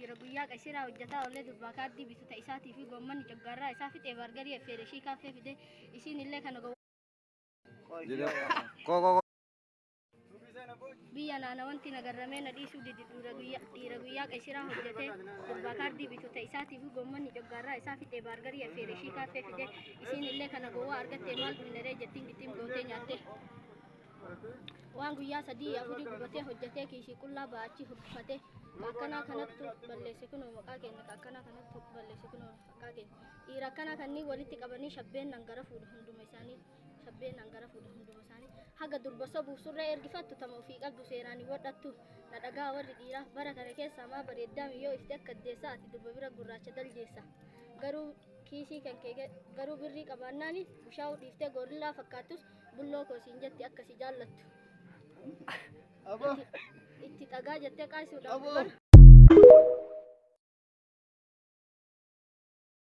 dhiira guyyaa qasiraa hojjetaa ollee durbaa kaaddii bitu ta isaatii fi goommanni coggaarraa isaa fixee bargarii effeere ishii kaaffee fide isiin illee kana gowwaa Koo koo biyya naana wanti nagarramee na dhiisuu didi dhiira guyyaa dhiira guyyaa qasiraa hojjetee durbaa kaaddii bitu ta isaatii fi goommanni coggaarraa isaa fixee bargarii effeere ishii kaaffee fide isiin illee kana gowwaa argattee maal dhumneree jettiin gittiin gootee nyaatte waan guyyaa sadii afurii gubatee hojjetee kiisii qullaa ba'achi hubbifatee akkanaa kanattu balleesse kunoo maqaa keenya akkanaa kanattu balleesse kunoo maqaa keenya dhiira akkanaa kanneen walitti qabanii shabbeen nan gara fuudhu hunduma isaanii shabbeen nan gara fuudhu hunduma isaanii haga durba sobuuf surree ergifattu tama ofii qabdu seeraan hin wadhattu na dhagaa warri dhiiraa bara kana keessaa maa bareeddaa miyyoo ifte akka addeessaa ati durba bira gurraacha daljeessa garuu kiisii kan kee garuu birrii qabaannaani bushaa'uu dhiiftee gorillaa fakkaattus bulloo koosiin jetti akkasi jaallattu itti dhagaa jettee qaasuudhaaf